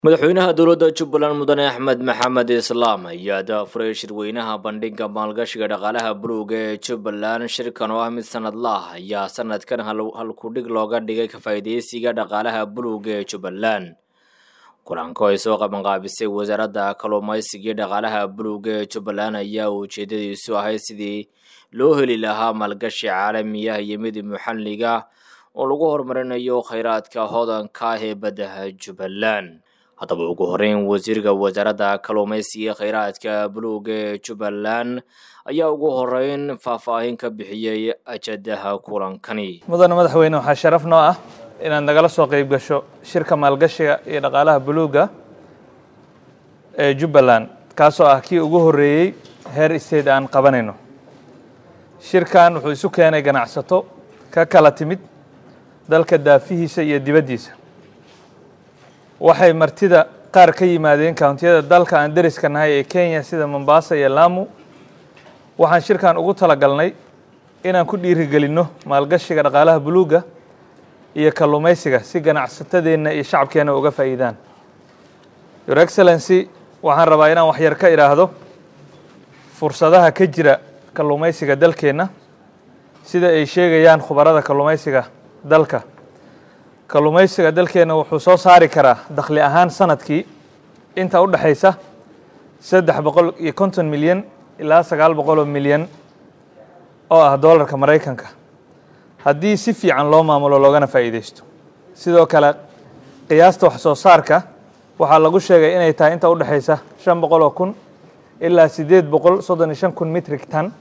madaxweynaha dowladda jubbaland mudane axmed maxamed islaam ayaa daafuray shirweynaha bandhigga maalgashiga dhaqaalaha buluuga ee jubbaland shirkan oo ah mid sanadla ah ayaa sanadkan halkudhig looga dhigay ka faa'iidaysiga dhaqaalaha buluuga ee jubbaland kulanko ay soo qabanqaabisay wasaaradda kalluumaysiga iyo dhaqaalaha buluuga ee jubbaland ayaa ujeedadiisu ahayd sidii loo heli lahaa maalgashi caalamiya iyo mid muxalliga oo lagu horumarinayo kheyraadka hodanka ah ee baddaha jubbaland haddaba ugu horeyn wasiirka wasaaradda kalluumaysiga kheyraadka buluuga ee jubbaland ayaa ugu horeyn faahfaahin ka bixiyey ajadaha kulankani mudane madaxweyne waxaa sharaf noo ah inaad nagala soo qeyb gasho shirka maalgashiga iyo dhaqaalaha buluuga ee jubbaland kaasoo ah kii ugu horreeyey heer state aan qabanayno shirkan wuxuu isu keenay ganacsato ka kala timid dalka daafihiisa iyo dibaddiisa waxay martida qaar ka yimaadeen kountiyada dalka aan deriska nahay ee kenya sida mombasa iyo lamu waxaan shirkan ugu talagalnay inaan ku dhiirigelinno maalgashiga dhaqaalaha buluugga iyo kalluumaysiga si ganacsatadeenna iyo shacabkeenna uga faa'iidaan your excellency waxaan rabaa inaan waxyar ka idhaahdo fursadaha ka jira kalluumaysiga dalkeenna sida ay sheegayaan khubarada kalluumaysiga dalka kalluumaysiga dalkeenna wuxuu soo saari karaa dakhli ahaan sanadkii inta u dhexaysa saddex boqol iyo konton milyan ilaa sagaal boqoloo milyan oo ah doolarka maraykanka haddii si fiican loo maamulo loogana faa'iidaysto sidoo kale qiyaasta wax soo saarka waxaa lagu sheegay inay tahay inta u dhexaysa shan boqol oo kun ilaa siddeed boqol soddon iyo shan kun mitrig tan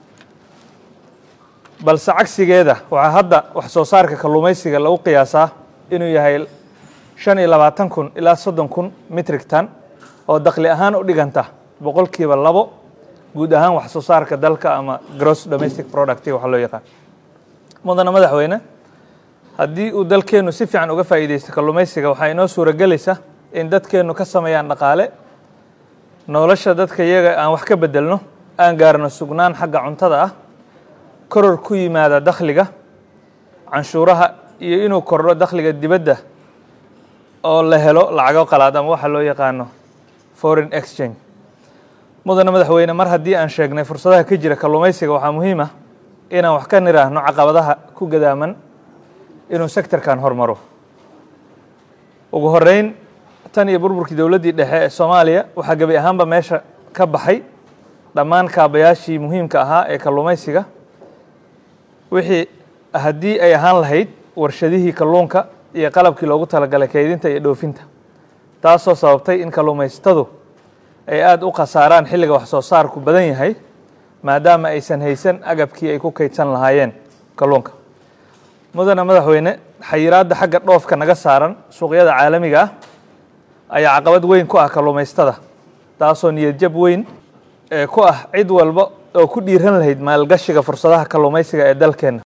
balse cagsigeeda waxaa hadda wax soo saarka kalluumaysiga lagu qiyaasaa inuu yahay shan iyo labaatan kun ilaa soddon kun mitrig tan oo dakhli ahaan u dhiganta boqolkiiba labo guud ahaan wax soo saarka dalka ama gross domestic product waxa loo yaqaan mudane madaxweyne haddii uu dalkeennu si fiican uga faa'iidaysto kalluumaysiga waxaa inoo suuragelaysa in dadkeennu ka sameeyaan dhaqaale nolosha dadka iyaga aan wax ka bedelno aan gaarno sugnaan xagga cuntada ah koror ku yimaada dakhliga canshuuraha iyo inuu kordho dakhliga dibadda oo la helo lacago qalaad ama waxa loo yaqaano foreign exchange mudane madaxweyne mar haddii aan sheegnay fursadaha ka jira kalluumaysiga waxaa muhiim ah inaan wax ka niraahno caqabadaha ku gadaaman inuu sektorkan hormaro ugu horeyn tan iyo burburkii dowladdii dhexe ee soomaaliya waxaa gebi ahaanba meesha ka baxay dhammaan kaabayaashii muhiimka ahaa ee kalluumaysiga wixii haddii ay ahaan lahayd warshadihii kalluunka iyo qalabkii loogu talagalay kaydinta iyo dhoofinta taasoo sababtay in kalluumaysatadu ay aada u khasaaraan xilliga wax soo saarku badan yahay maadaama aysan haysan agabkii ay ku kaydsan lahaayeen kalluunka mudane madaxweyne xayiraadda xagga dhoofka naga saaran suuqyada caalamiga ah ayaa caqabad weyn ku ah kalluumaystada taasoo niyadjab weyn ee ku ah cid walba oo ku dhiiran lahayd maalgashiga fursadaha kalluumaysiga ee dalkeenna